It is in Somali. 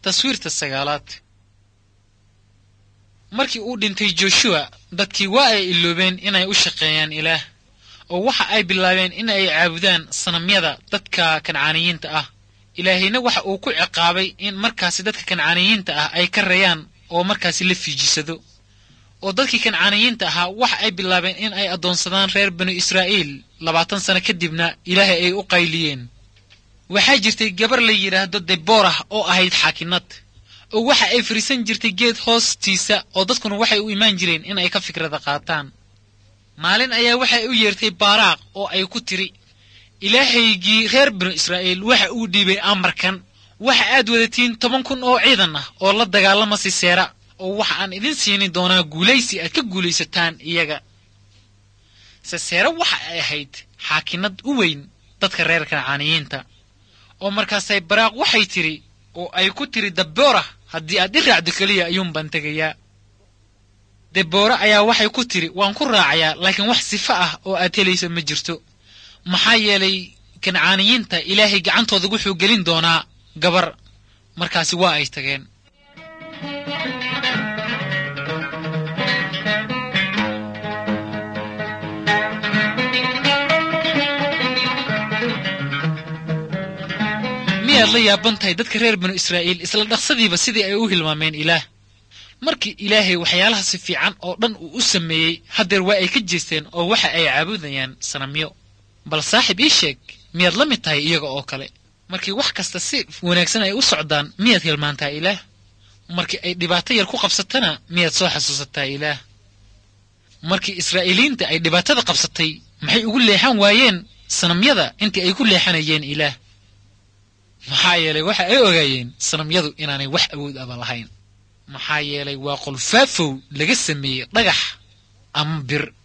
taswiirta sagaalaad markii uu dhintay joshua dadkii waa ay iloobeen inay u shaqeeyaan ilaah oo waxa ay bilaabeen in ay caabudaan sanamyada dadka kancaaniyiinta ah ilaahayna waxa uu ku ciqaabay in markaasi dadka kancaaniyiinta ah ay ka rayaan oo markaasi la fiijisado oo dadkii kancaaniyiinta ahaa waxa ay bilaabeen in ay addoonsadaan reer banu israa'iil labaatan sano kadibna ilaahay ay u qayliyeen waxaa jirtay gabar la yidhaahdo deborah oo ahayd xaakinad oo waxa ay fariisan jirtay geed hoostiisa oo dadkuna waxay u imaan jireen in ay ka fikrada qaataan maalin ayaa waxay u yeertay baaraaq oo ay ku tiri ilaahaygii reer binu israa'iil waxa uu dhiibay amarkan waxa aad wadatiin toban kun oo ciidan ah oo la dagaalama siseera oo waxa aan idin siini doonaa guulaysi aad ka guulaysataan iyaga siseera waxa ay ahayd xaakinad u weyn dadka reer kancaaniyiinta oo markaasay baraaq waxay tidhi oo ay ku tiri daboora haddii aad i raacdo keliya ayuun baan tegayaa deboora ayaa waxay ku tidhi waan ku raacayaa laakiin wax sifo ah oo aad helayso ma jirto maxaa yeelay kancaaniyiinta ilaahay gacantooda wuxuu gelin doonaa gabar markaasi waa ay tageen miyaad la yaaban tahay dadka reer banu israa'iil isla dhaqsadiiba sidii ay u hilmaameen ilaah markii ilaahay waxyaalaha si fiican oo dhan uu u sameeyey haddeer waa ay ka jeesteen oo waxa ay caabudayaan sanamyo bal saaxib ii sheeg miyaad la mid tahay iyaga oo kale markii wax kasta si wanaagsan ay u socdaan miyaad hilmaantaa ilaah markii ay dhibaato yar ku qabsatana miyaad soo xasuusataa ilaah markii israa'iiliyiinta ay dhibaatada qabsatay maxay ugu leexan waayeen sanamyada intii ay ku leexanayeen ilaah maxaa yeelay waxa ay ogaayeen sanamyadu inaanay wax awood aba lahayn maxaa yeelay waa qolfaafow laga sameeyey dhagax ama bir